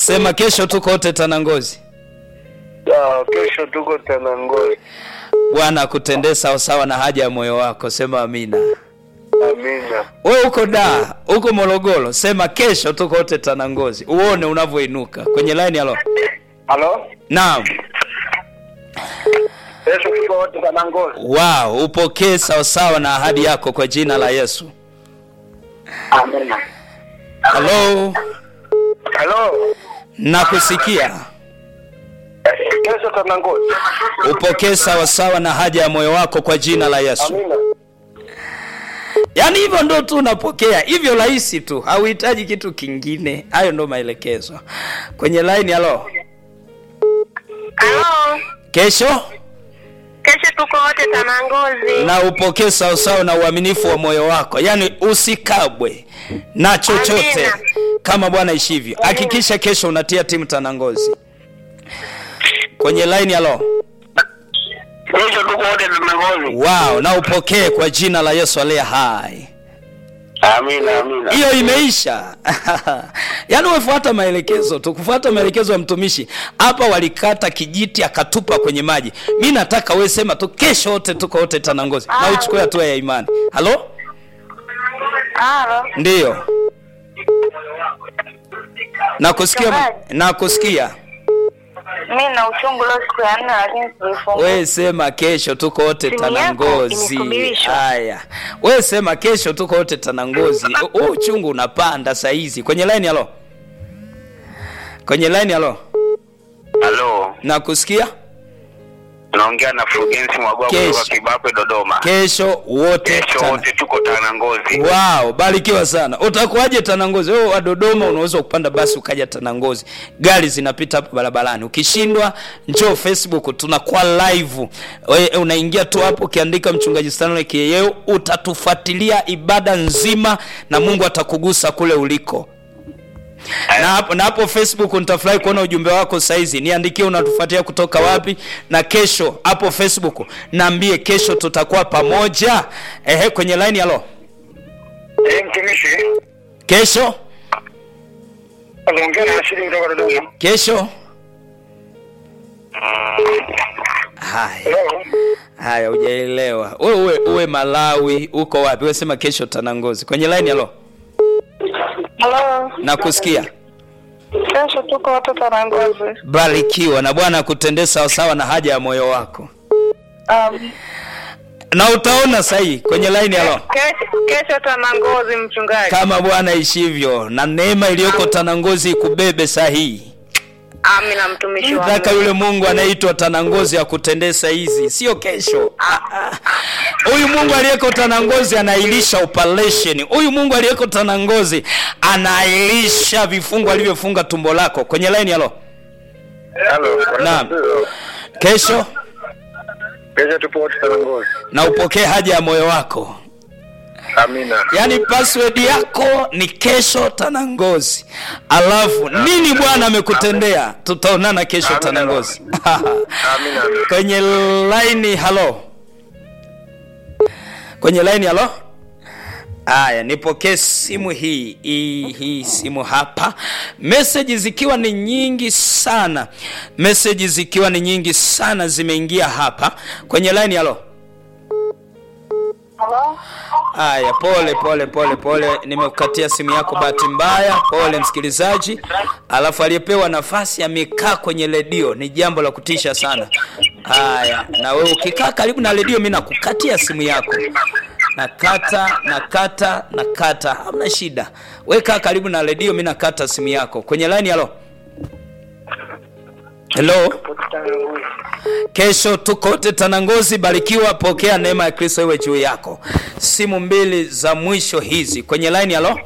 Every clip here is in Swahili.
sema kesho tuko wote Tanangozi. Sawa, kesho tuko Tanangozi. Bwana akutendee sawasawa na haja ya moyo wako, sema amina. Amina. We uko da uko Morogoro, sema kesho tuko wote Tanangozi, uone unavyoinuka kwenye line. Halo, Halo? naam. Kesho tuko wote Tanangozi. Wow, upokee sawasawa na ahadi yako kwa jina la Yesu. Amina. Halo, Halo? nakusikia. Kesho Tanangozi. Upokee sawasawa na haja ya moyo wako kwa jina la Yesu. Amina. Yaani hivyo ndo tu unapokea hivyo rahisi tu, hauhitaji kitu kingine. Hayo ndo maelekezo kwenye line. Halo, Halo, kesho kesho tuko wote Tanangozi. na upokee sawasawa na uaminifu wa moyo wako, yaani usikabwe na chochote Amina. kama Bwana ishivyo. Hakikisha kesho unatia timu Tanangozi kwenye line. Halo, Kesho tuko wote Tanangozi. wow, na upokee kwa jina la Yesu aliye hai. Amina, amina. hiyo imeisha yaani umefuata maelekezo tu kufuata maelekezo ya mtumishi hapa walikata kijiti akatupa kwenye maji mi nataka we sema tu kesho wote tuko wote tanangozi na uchukue hatua ya imani halo Halo, ndiyo nakusikia Mchungaji. nakusikia mi na uchungu leo siku ya nne, lakini sijifunga. we sema kesho tuko wote Simu yako tanangozi imesubirishwa. haya we sema kesho tuko wote tanangozi huu uchungu unapanda saizi kwenye line halo kwenye line halo Halo. nakusikia Naongea na Fulgensi Mwagwa Kesho. kutoka Kibapwe Dodoma. kesho wote Kesho tana- wote tuko Tanangozi. Wow, barikiwa sana. Utakuwaje Tanangozi? Wewe wa Dodoma unaweza kupanda basi ukaja Tanangozi. Gari zinapita hapo barabarani. Ukishindwa njoo Facebook tunakuwa live. Wewe unaingia tu hapo ukiandika mchungaji Stanley Kiyeo utatufuatilia ibada nzima na Mungu atakugusa kule uliko. Na hapo na hapo Facebook nitafurahi kuona ujumbe wako saizi. Niandikie unatufuatia kutoka wapi na kesho hapo Facebook naambie kesho tutakuwa pamoja. Ehe kwenye line halo. Eh, mtumishi. Kesho Naongea na Rashidi kutoka Dodoma. kesho haya Hello. haya hujaelewa wewe uwe, uwe malawi uko wapi wewe sema kesho tanangozi kwenye line halo Halo, nakusikia kesho tuko wote Tanangozi. barikiwa na bwana akutendee sawasawa na haja ya moyo wako Um, na utaona sahihi kwenye line halo kesho, kesho Tanangozi, mchungaji. kama bwana ishivyo na neema iliyoko tanangozi ikubebe sahihi Amina, mtumishi wa nataka Mungu. yule mungu anaitwa tanangozi akutendee saizi sio kesho Ah, ah. huyu mungu aliyeko tanangozi anailisha operation huyu mungu aliyeko tanangozi anailisha vifungo alivyofunga tumbo lako kwenye line halo Halo. Naam. kesho Kesho tupo wote Tanangozi. na upokee haja ya moyo wako Amina. yaani password yako ni kesho tanangozi alafu nini bwana amekutendea tutaonana kesho Amina. tanangozi Amina. kwenye line halo kwenye line halo haya nipokee simu hii hii hii simu hapa meseji zikiwa ni nyingi sana meseji zikiwa ni nyingi sana zimeingia hapa kwenye line halo Halo, Haya, pole pole pole pole, nimekukatia simu yako bahati mbaya. Pole msikilizaji. Alafu aliyepewa nafasi amekaa kwenye redio, ni jambo la kutisha sana. Haya, na wewe ukikaa karibu na redio, mimi nakukatia simu yako, nakata nakata nakata, hamna shida. Wewe kaa karibu na redio, mimi nakata simu yako kwenye line. Halo, hello. Kesho tuko wote Tanangozi, barikiwa, pokea neema ya Kristo iwe juu yako. Simu mbili za mwisho hizi kwenye line. Halo,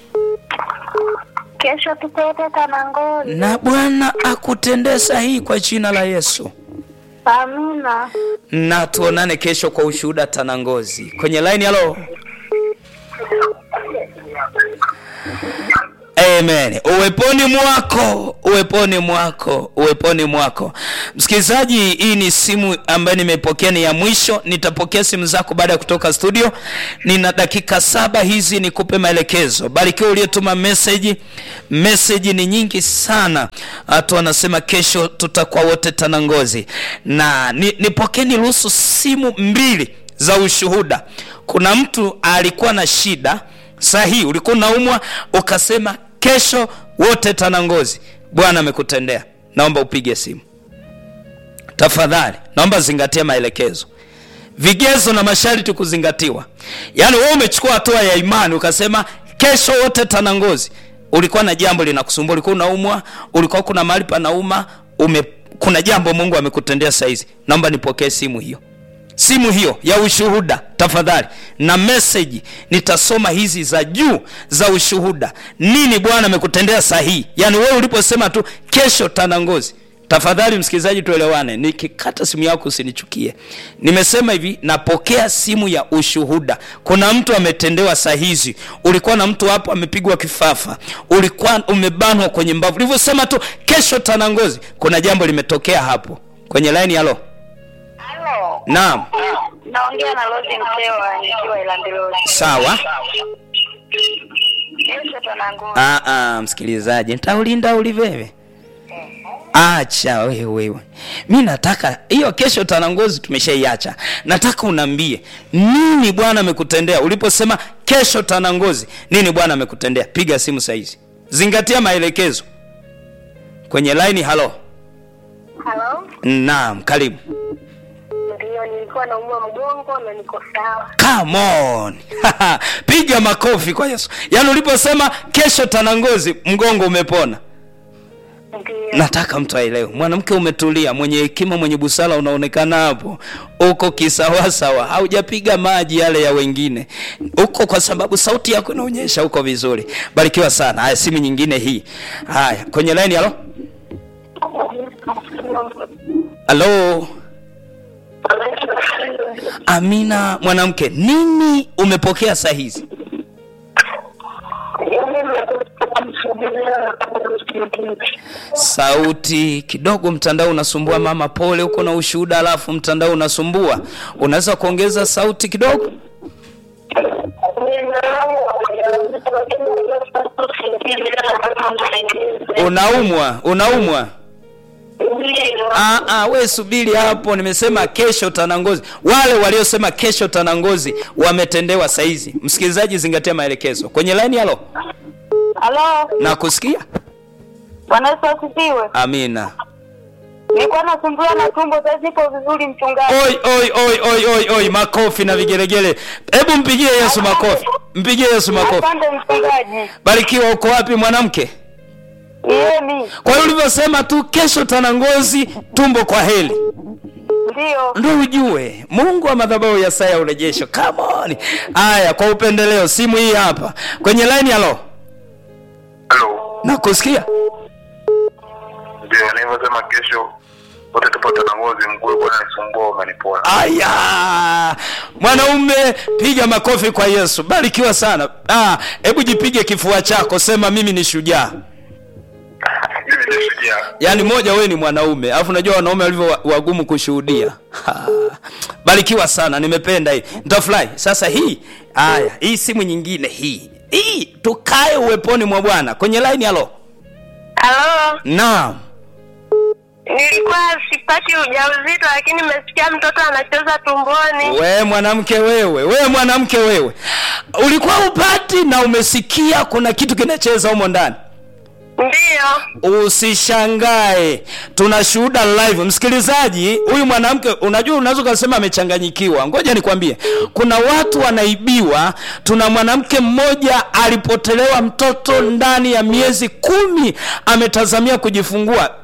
kesho tuko wote Tanangozi. na Bwana akutendee sahihi kwa jina la Yesu, Amina. na tuonane kesho kwa ushuhuda Tanangozi kwenye line. Halo, amen uweponi mwako uweponi mwako uweponi mwako msikilizaji hii ni simu ambayo nimeipokea ni ya mwisho nitapokea simu zako baada ya kutoka studio nina dakika saba hizi nikupe maelekezo barikiwa uliyetuma meseji meseji ni nyingi sana watu wanasema kesho tutakuwa wote tanangozi na ni, nipokee niruhusu simu mbili za ushuhuda kuna mtu alikuwa na shida sahihi ulikuwa unaumwa ukasema kesho wote tanangozi bwana amekutendea naomba upige simu tafadhali naomba zingatia maelekezo vigezo na masharti kuzingatiwa yaani wewe umechukua hatua ya imani ukasema kesho wote tanangozi ulikuwa na jambo linakusumbua ulikuwa unaumwa ulikuwa kuna mahali panauma ume kuna jambo mungu amekutendea saizi naomba nipokee simu hiyo simu hiyo ya ushuhuda tafadhali na meseji nitasoma hizi za juu za ushuhuda nini bwana amekutendea sahihi yaani wewe uliposema tu kesho tanangozi tafadhali msikilizaji tuelewane nikikata simu yako usinichukie nimesema hivi napokea simu ya ushuhuda kuna mtu ametendewa sahizi ulikuwa na mtu hapo amepigwa kifafa ulikuwa umebanwa kwenye mbavu ulivyosema tu kesho tanangozi kuna jambo limetokea hapo kwenye laini halo Halo. naam Naongea na Rose Msewa nikiwa Ilandiloni. sawa Kesho tanangozi. Ah, ah, msikilizaji nitaulinda ulivewe acha wewe mi nataka hiyo kesho tanangozi tumeshaiacha nataka unaambie nini bwana amekutendea uliposema kesho tanangozi nini bwana amekutendea piga simu sahizi zingatia maelekezo kwenye laini halo Halo. naam karibu Ndio nilikuwa naumwa mgongo na niko sawa. Come on. piga makofi kwa yesu yaani uliposema kesho tanangozi mgongo umepona Ndio. nataka mtu aelewe mwanamke umetulia mwenye hekima mwenye busara unaonekana hapo uko kisawasawa haujapiga maji yale ya wengine uko kwa sababu sauti yako inaonyesha uko vizuri barikiwa sana haya simu nyingine hii haya kwenye laini halo halo amina mwanamke nini umepokea saa hizi sauti kidogo mtandao unasumbua mama pole huko na ushuhuda alafu mtandao unasumbua unaweza kuongeza sauti kidogo unaumwa unaumwa Ah, ah, we subiri hapo nimesema kesho tanangozi wale waliosema kesho tanangozi wametendewa saizi msikilizaji zingatia maelekezo kwenye laini halo Halo. na kusikia Bwana Yesu asifiwe. amina Nilikuwa nasumbuliwa na tumbo sasa nipo vizuri mchungaji. oi oi oi oi oi oi makofi na vigelegele hebu mpigie yesu makofi mpigie yesu makofi Asante mchungaji. barikiwa uko wapi mwanamke Yemi. kwa hiyo ulivyosema tu kesho tanangozi tumbo kwa heli Ndio. ndo ujue mungu wa madhabahu ya saa ya urejesho Come on. haya kwa upendeleo simu hii hapa kwenye laini halo halo nakusikia ndio nilivyosema kesho wote tupo tanangozi mguu ulikuwa unanisumbua umenipona aya mwanaume piga makofi kwa yesu barikiwa sana Ah, hebu jipige kifua chako sema mimi ni shujaa mimi ni shujaa yaani moja wewe ni mwanaume alafu unajua wanaume walivyo wa- wagumu kushuhudia Ha. barikiwa sana nimependa hii nitafurahi sasa hii haya hii simu nyingine hii hii tukae uweponi mwa bwana kwenye laini halo Halo. naam Nilikuwa sipati ujauzito lakini nimesikia mtoto anacheza tumboni. we mwanamke wewe we mwanamke wewe ulikuwa upati na umesikia kuna kitu kinacheza humo ndani Ndio. usishangae tuna shuhuda live msikilizaji huyu mwanamke unajua unaweza ukasema amechanganyikiwa ngoja nikwambie kuna watu wanaibiwa tuna mwanamke mmoja alipotelewa mtoto ndani ya miezi kumi ametazamia kujifungua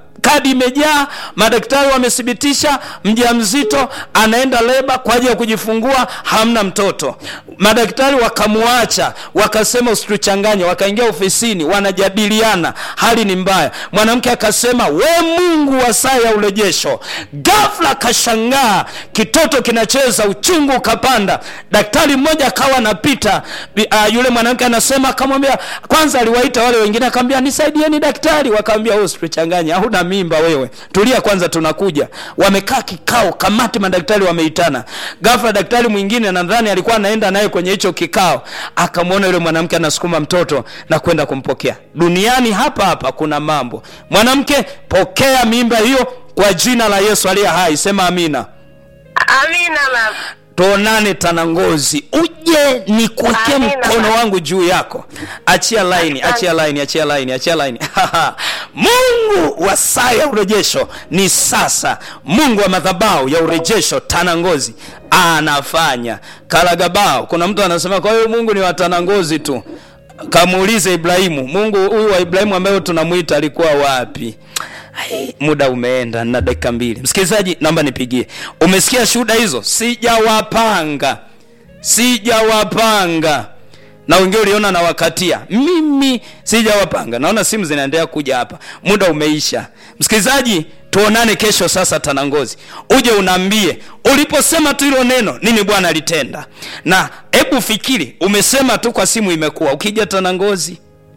kadi imejaa madaktari wamethibitisha mjamzito anaenda leba kwa ajili ya kujifungua hamna mtoto madaktari wakamwacha wakasema usituchanganye wakaingia ofisini wanajadiliana hali ni mbaya mwanamke akasema we mungu wa saa ya urejesho gafla akashangaa kitoto kinacheza uchungu ukapanda daktari mmoja akawa anapita uh, yule mwanamke anasema akamwambia kwanza aliwaita wale wengine akamwambia nisaidieni daktari wakaambia wewe usituchanganye hauna mimba wewe tulia kwanza tunakuja wamekaa kikao kamati madaktari wameitana ghafla daktari mwingine nadhani alikuwa anaenda naye kwenye hicho kikao akamwona yule mwanamke anasukuma mtoto na kwenda kumpokea duniani hapa hapa kuna mambo mwanamke pokea mimba hiyo kwa jina la yesu aliye hai sema amina Amina baba. tuonane tanangozi uje nikuwekee Amina. mkono wangu juu yako achia laini achia laini achia laini achia laini mungu wa saa ya urejesho ni sasa mungu wa madhabau ya urejesho tanangozi anafanya karagabao kuna mtu anasema kwa hiyo mungu ni wa tanangozi tu kamuulize ibrahimu mungu huyu wa ibrahimu ambayo tunamwita alikuwa wapi Ai, muda umeenda na dakika mbili msikilizaji naomba nipigie umesikia shuhuda hizo sijawapanga sijawapanga na wengine uliona na wakatia mimi sijawapanga naona simu zinaendelea kuja hapa muda umeisha msikilizaji tuonane kesho sasa tanangozi uje unaambie uliposema tu hilo neno nini bwana alitenda na hebu fikiri umesema tu kwa simu imekuwa ukija tanangozi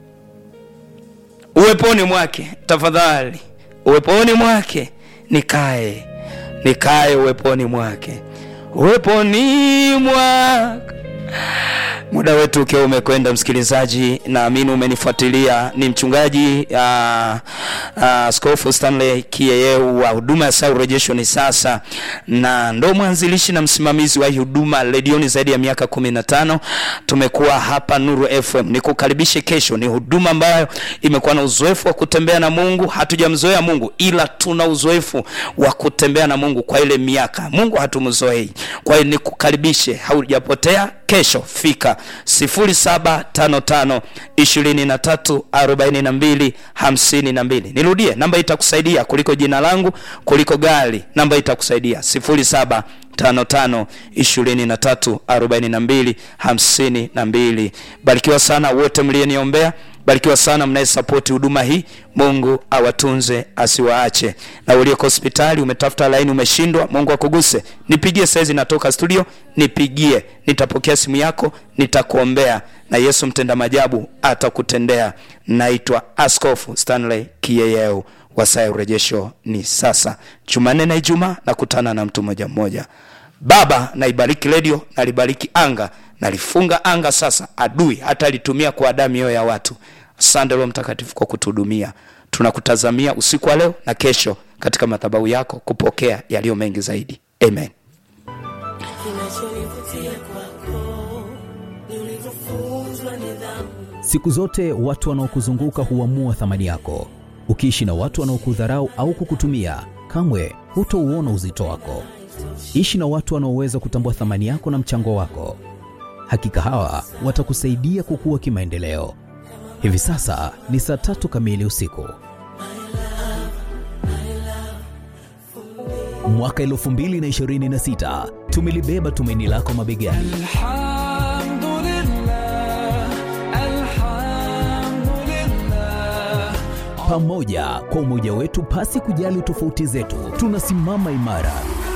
uweponi mwake tafadhali uweponi mwake nikae nikae uweponi mwake uweponi mwake muda wetu ukiwa umekwenda msikilizaji naamini umenifuatilia ni mchungaji uh, uh, skofu stanley kieyeu wa huduma ya saa urejesho ni sasa na ndo mwanzilishi na msimamizi wa hii huduma redioni zaidi ya miaka 15 tumekuwa hapa nuru fm nikukaribishe kesho ni huduma ambayo imekuwa na uzoefu wa kutembea na mungu hatujamzoea mungu ila tuna uzoefu wa kutembea na mungu kwa ile miaka mungu hatumzoei kwa hiyo nikukaribishe haujapotea kesho fika 0755234252 nirudie namba itakusaidia kuliko jina langu kuliko gari namba itakusaidia 0755234252 barikiwa sana wote mlieniombea barikiwa sana mnayesapoti huduma hii mungu awatunze asiwaache na ulioko hospitali umetafuta laini umeshindwa mungu akuguse nipigie saizi natoka studio nipigie nitapokea simu yako nitakuombea na yesu mtenda majabu atakutendea naitwa askofu stanley kieyeu wa saa ya urejesho ni sasa jumanne na ijumaa nakutana na mtu mmoja mmoja baba naibariki redio nalibariki anga nalifunga anga sasa adui hata alitumia kuadaa mioyo ya watu asante roho mtakatifu kwa kutuhudumia tunakutazamia usiku wa leo na kesho katika madhabahu yako kupokea yaliyo mengi zaidi amen kinachonivutia kwako ni ulivyofunzwa nidhamu Siku zote watu wanaokuzunguka huamua thamani yako. Ukiishi na watu wanaokudharau au kukutumia, kamwe hutouona uzito wako. Ishi na watu wanaoweza kutambua thamani yako na mchango wako. Hakika hawa watakusaidia kukua kimaendeleo. Hivi sasa ni saa tatu kamili usiku. Mwaka 2026 tumelibeba tumaini lako mabegani. الحمد لله الحمد لله pamoja kwa umoja wetu pasi kujali tofauti zetu tunasimama imara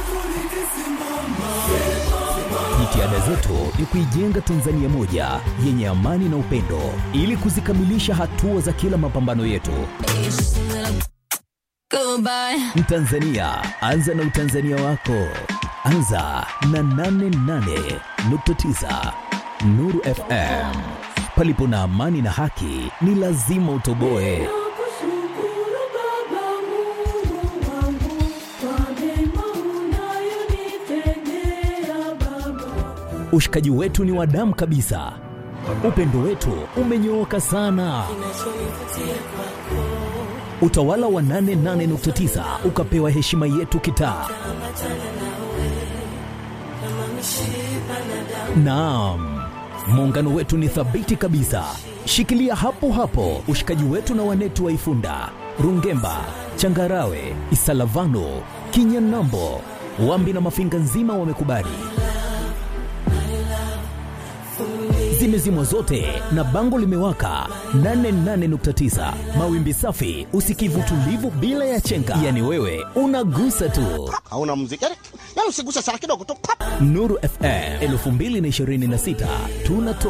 jitihada zetu ni kuijenga tanzania moja yenye amani na upendo ili kuzikamilisha hatua za kila mapambano yetu Goodbye. mtanzania anza na utanzania wako anza na 88.9 nuru fm palipo na amani na haki ni lazima utoboe nakushukuru baba mungu wangu kwa mema unayonitendea baba ushikaji wetu ni wa damu kabisa upendo wetu umenyooka sana utawala wa 88.9 ukapewa heshima yetu kitaa naam muungano wetu ni thabiti kabisa shikilia hapo hapo ushikaji wetu na wanetu wa ifunda Rungemba, Changarawe, Isalavano, Kinyanambo, Wambi na Mafinga nzima wamekubali. Zimezimwa zote na bango limewaka 88.9 mawimbi safi, usikivu tulivu bila ya chenga, yani wewe unagusa tu. hauna muziki yani, yani usiguse sana kidogo tu pap. Nuru FM 2026 tunatoa